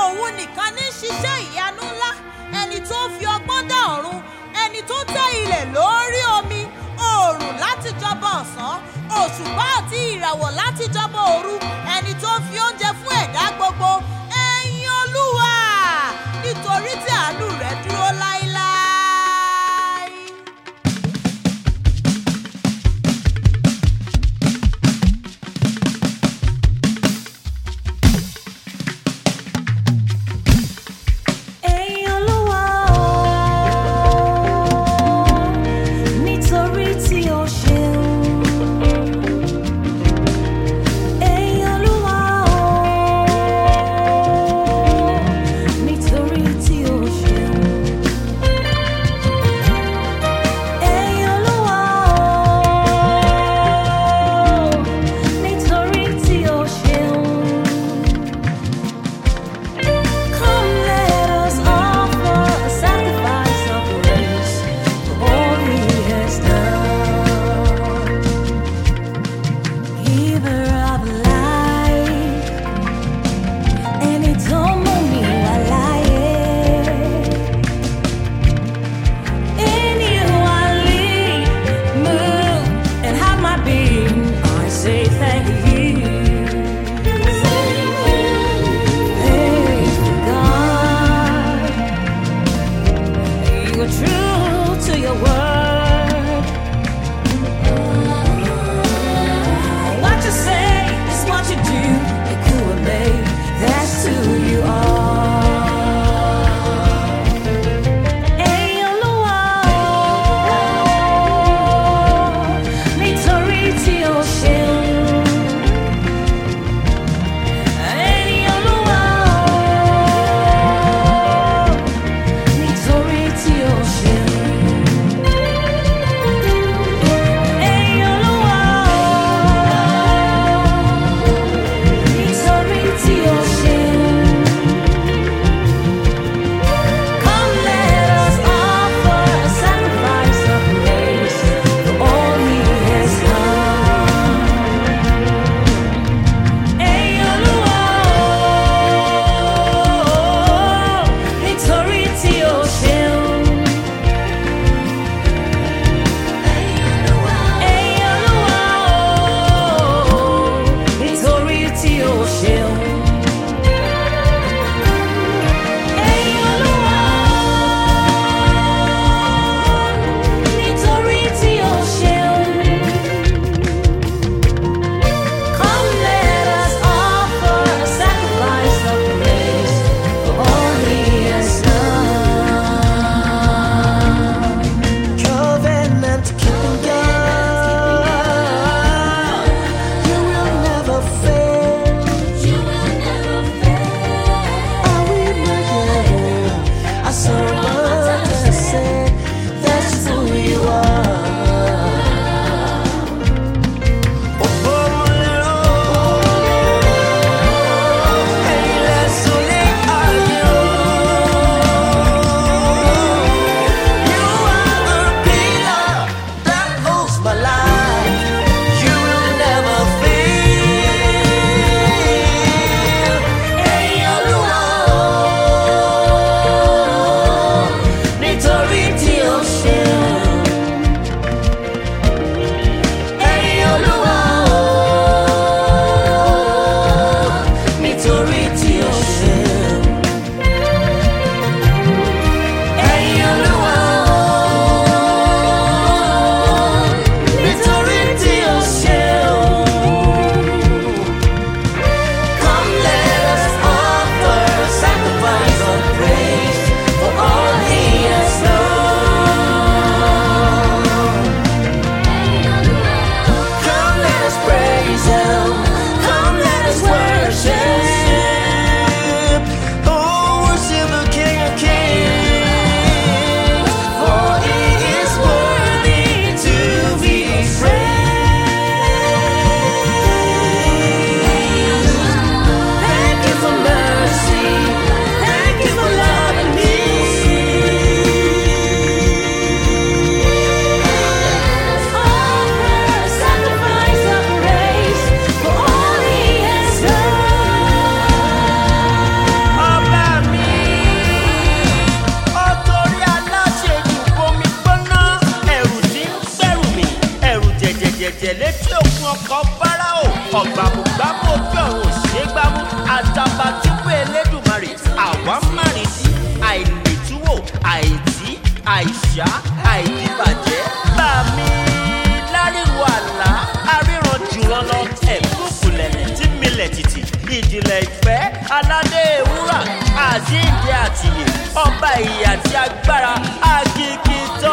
òun nìkan ní ṣiṣẹ́ ìyanu ńlá ẹni tó fi ọgbọ́n dá ọ̀run ẹni tó tẹ́ ilẹ̀ lórí omi oòrùn láti jọba ọ̀sán òṣùpá àti ìràwọ̀ láti jọba òru ẹni tó fi oúnjẹ fún ẹ̀dá gbogbo ẹ̀yin olúwa nítorí tí àánú rẹ̀ dúró láéláé. Ẹ̀yin Olúwa o, nítorí tí o ṣeun. Ẹ̀yin Olúwa o, nítorí tí o ṣeun. Ẹ̀yin Olúwa o, nítorí tí o ṣeun. Come, let us offer a sacrifice of praise for all He has done. Giver of life, ẹni tó mú mi wá láyé. In you I live, move, and have my being. I say thank you. Faithful God, you are true to your word. What you say is what you do. You could have made, that's who you are. Ẹ̀yin Olúwa o, nítorí tí o ṣeun. Ẹ̀yin Olúwa o, nítorí tí o ṣeun. àìkúṣá àìdíbàjẹ́ bá mi láríwo àlá aríran jùlọ lọ ẹ̀kúkú lẹ̀lẹ̀ tí milẹ̀ tìtì ìjìnlẹ̀ ìfẹ́ aládé ewúrà àjíǹde àtìyè ọba ìyè àti agbára àkìkìtà